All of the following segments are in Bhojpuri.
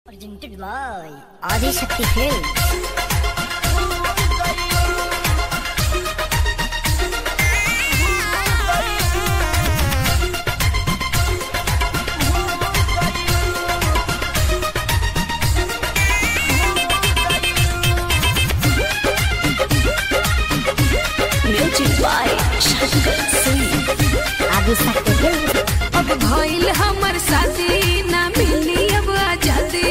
Presented by Adi Shakti Films. Music by Shankar Singh Adi Shakti Films. अब भइल हमर शादी ना मिली अब आजादी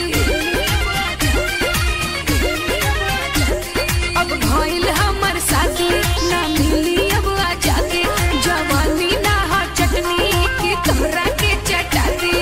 अब भइल हमर शादी ना मिली अब आजादी जवानी ना हा चटनी के तोहरा के चटाती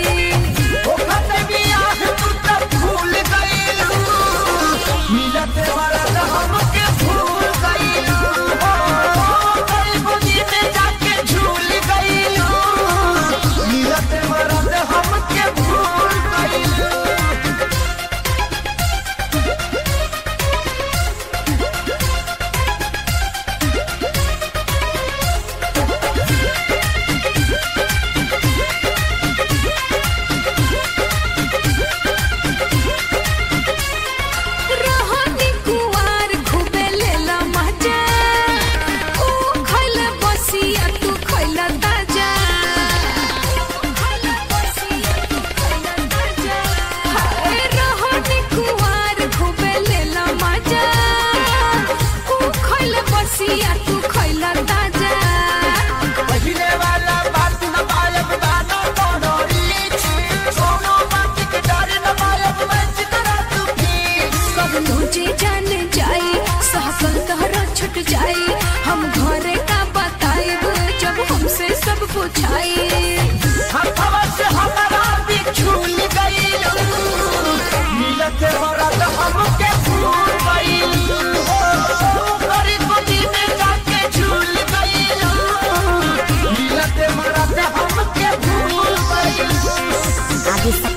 रहनी कुवार खूबे लेला मजा ऊ खइला बसिया तू खइला ताजा हाय रहनी कुवार खूबे लेला मजा ऊ खइला बसिया तू खइला ताजा सब तुझे जान जाई सहकल तहरा छुट जाई हम घरे का बताइब जब हमसे सब पूछाई हमके भूल गई गरी गोदी में जाके झूल गई मिलते मरते हमके भूल गई Adi Shakti.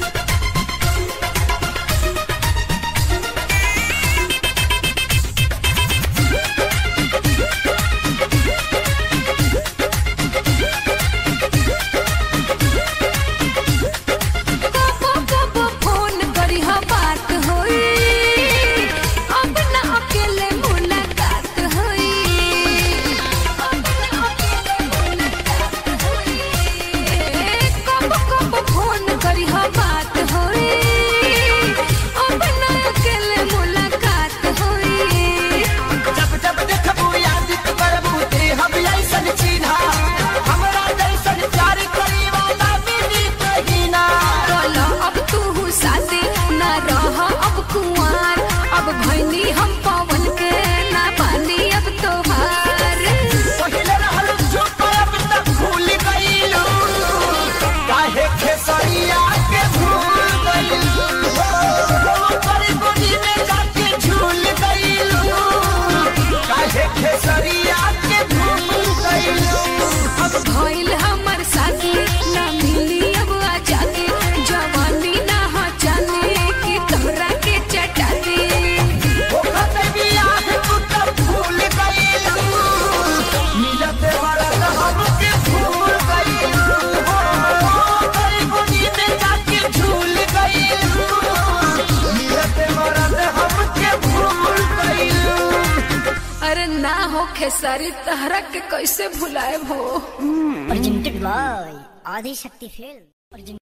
कबो कबो फोन करी हा बात होई अब ना अकेले मुलाकात होई अब ना अकेले मुलाकात होई कबो कबो फोन करी हा बात होई अब ना अकेले मुलाकात होई जब जब देखबू याद करबू ते हम ऐसन चिन्हा हमरा जैसन प्यार करी वाला मिली कहीं ना बोलो अब तू साथी ना रह अब कुंवार अब भैनी हम पवन के ना पानी अब तोहार पहिले रहल चुप अब तक भूल गईलू काहे खेसरिया के भूल गईलू करी गोदी में जाके झूल गईलू काहे खेसरिया के भूल गईलू अब भइल हमर साथी ना मिली अब आजादी जवानी ना हा जाने की तोहरा के चटाती ओखते बियाह तू तब भूल गईलू मिलते मरद हमके भूल गईलू करी गोदी में जाके झूल गईलू मिलते मरद हमके भूल गईलू अरे ना हो खेसारी तहरा के कैसे भुलाए हो Presented by Adi Shakti Films. Presented